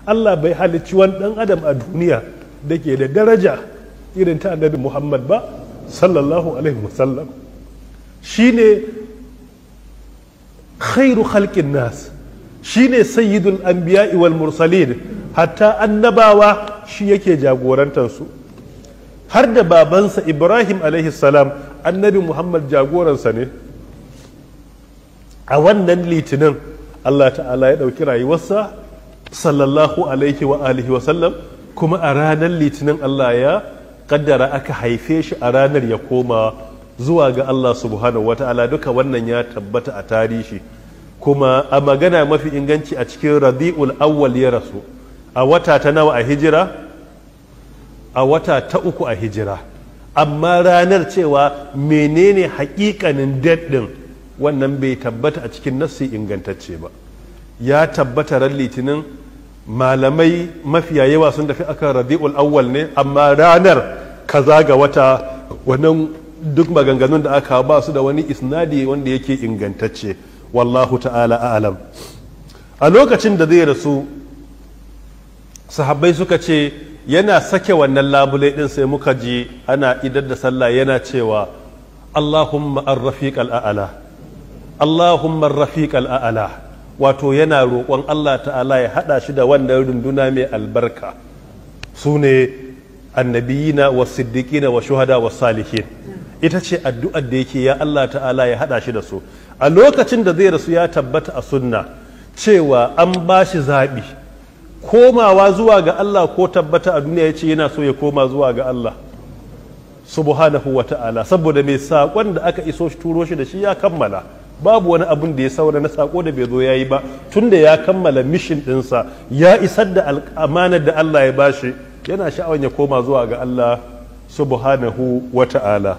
Allah bai halicci wani ɗan adam a duniya da ke da daraja irin ta annabi Muhammad ba sallallahu alaihi wasallam shine khairu khalqin nas shine sayyidul anbiya'i wal mursalin hatta annabawa shi yake jagorantansu har da babansa ibrahim alaihi salam annabi muhammad jagoransa ne a wannan litinin allah ta'ala ya ɗauki rayuwarsa sallallahu alaihi wa alihi wa sallam kuma a ranar litinin allah ya kaddara aka haife shi a ranar ya koma zuwa ga allah subhanahu wa ta'ala duka wannan ya tabbata a tarihi kuma a magana mafi inganci a cikin rabi'ul awwal ya rasu a wata ta nawa a hijira a wata ta uku a hijira amma ranar cewa menene hakikanin daɗin wannan bai tabbata a cikin nassi ingantacce ba ya tabbata ran litinin malamai mafiya yawa sun tafi akan rabi'ul awwal ne amma ranar kaza ga wata wannan duk maganganun da aka ba su da wani isnadi wanda yake ingantacce wallahu ta'ala a'lam a lokacin da zai rasu sahabbai suka ce yana sake wannan labulai din sai muka ji ana idar da sallah yana cewa Allahumma ar-rafiq al-a'la Allahumma ar-rafiq al-a'la wato yana roƙon Allah ta'ala ya hada shi da wannan runduna mai albarka su ne annabiyina wa siddiqina wa shuhada wa salihin ita ce addu'ar da yake ya Allah ta'ala ya hada shi da su a lokacin da zai rasu ya tabbata a sunna cewa an ba shi zaɓi komawa zuwa ga Allah ko tabbata a duniya ya ce yana so ya koma zuwa ga Allah subhanahu wa ta'ala saboda mai saƙon da aka iso shi turo shi da shi ya kammala babu wani abun da ya saura na saƙo da bai zo ya yi ba tun da ya kammala mishin ɗinsa ya isar da amanar da Allah ya bashi yana sha'awar ya koma zuwa ga Allah subhanahu wa ta'ala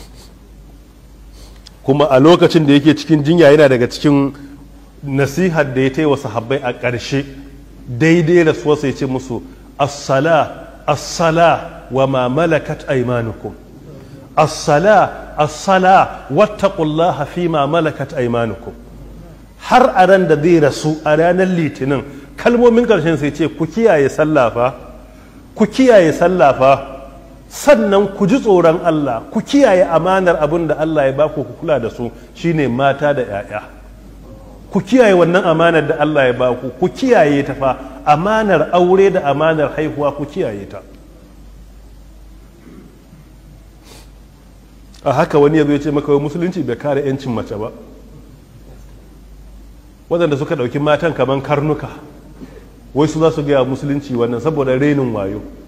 kuma a lokacin da yake cikin jinya yana daga cikin nasihar da ya ta yi wa sahabbai a ƙarshe daidai da suwa sai ce musu assala assala wa ma malakat aimanukum assala assala wattaqullaha fi ma malakat aimanukum har a ran da zai rasu a ranar litinin kalmomin ƙarshen sai ce ku kiyaye sallafa ku kiyaye sallafa sannan ku ji tsoron Allah ku kiyaye amanar abin da Allah ya baku ku kula da su shine mata da 'ya'ya ku kiyaye wannan amanar da Allah ya baku ku kiyaye ta fa amanar aure da amanar haihuwa ku kiyaye ta a haka wani ya zo ya ce maka musulunci bai kare 'yancin mace ba waɗanda suka ɗauki matan kamar karnuka wai su za su gaya musulunci wannan saboda renin wayo